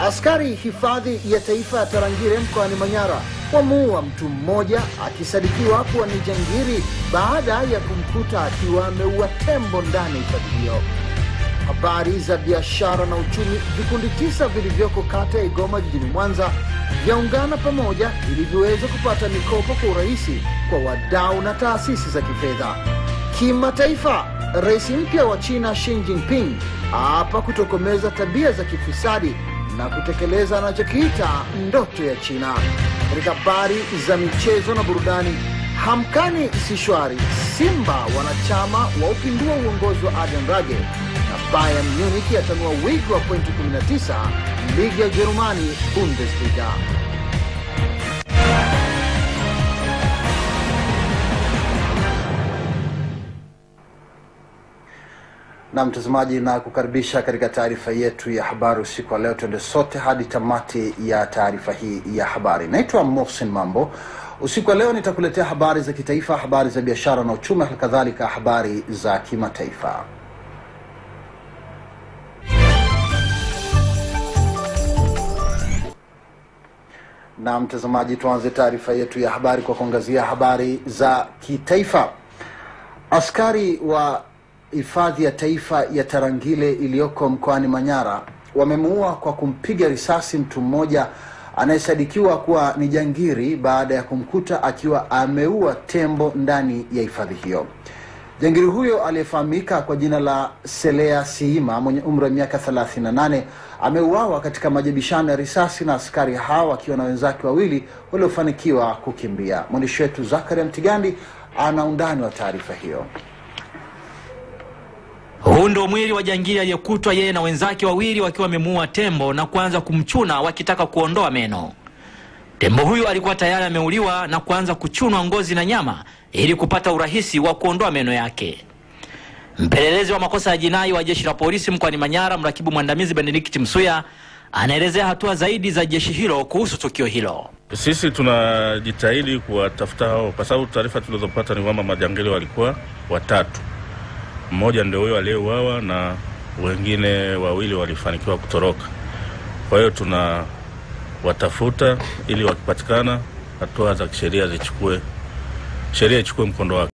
Askari hifadhi ya taifa ya Tarangire mkoani Manyara wamuua mtu mmoja akisadikiwa kuwa ni jangiri baada ya kumkuta akiwa ameua tembo ndani ya hifadhi hiyo. Habari za biashara na uchumi. Vikundi tisa vilivyoko kata ya Igoma jijini Mwanza vyaungana pamoja ili viweze kupata mikopo kwa urahisi kwa wadau na taasisi za kifedha. Kimataifa, rais mpya wa China Xi Jinping hapa kutokomeza tabia za kifisadi na kutekeleza anachokiita ndoto ya China. Katika habari za michezo na burudani, hamkani si shwari. Simba wanachama wa upindua uongozi wa Aden Rage na Bayern Munich yatanua wigo wa pointi 19 ligi ya Ujerumani Bundesliga. na mtazamaji na kukaribisha katika taarifa yetu ya habari usiku wa leo. Tuende sote hadi tamati ya taarifa hii ya habari. Naitwa Mohsin Mambo. Usiku wa leo nitakuletea habari za kitaifa, habari za biashara na uchumi, halikadhalika habari za kimataifa. Na mtazamaji, tuanze taarifa yetu ya habari kwa kuangazia habari za kitaifa. Askari wa hifadhi ya taifa ya Tarangire iliyoko mkoani Manyara wamemuua kwa kumpiga risasi mtu mmoja anayesadikiwa kuwa ni jangiri baada ya kumkuta akiwa ameua tembo ndani ya hifadhi hiyo. Jangiri huyo aliyefahamika kwa jina la Selea Siima mwenye umri wa miaka 38 ameuawa katika majibishano ya risasi na askari hao wakiwa na wenzake wawili waliofanikiwa kukimbia. Mwandishi wetu Zakaria Mtigandi ana undani wa taarifa hiyo. Huu ndo mwili wa jangili aliyekutwa yeye na wenzake wawili wakiwa wamemuua tembo na kuanza kumchuna wakitaka kuondoa meno. Tembo huyu alikuwa tayari ameuliwa na kuanza kuchunwa ngozi na nyama ili kupata urahisi wa kuondoa meno yake. Mpelelezi wa makosa ya jinai wa jeshi la polisi mkoani Manyara, mrakibu mwandamizi Benedict Msuya anaelezea hatua zaidi za jeshi hilo kuhusu tukio hilo. Sisi tunajitahidi kuwatafuta hao, kwa sababu taarifa tulizopata ni kwamba majangili walikuwa watatu mmoja ndio huyo aliyeuawa na wengine wawili walifanikiwa kutoroka. Kwa hiyo tuna watafuta ili wakipatikana, hatua za kisheria zichukue, sheria ichukue mkondo wake.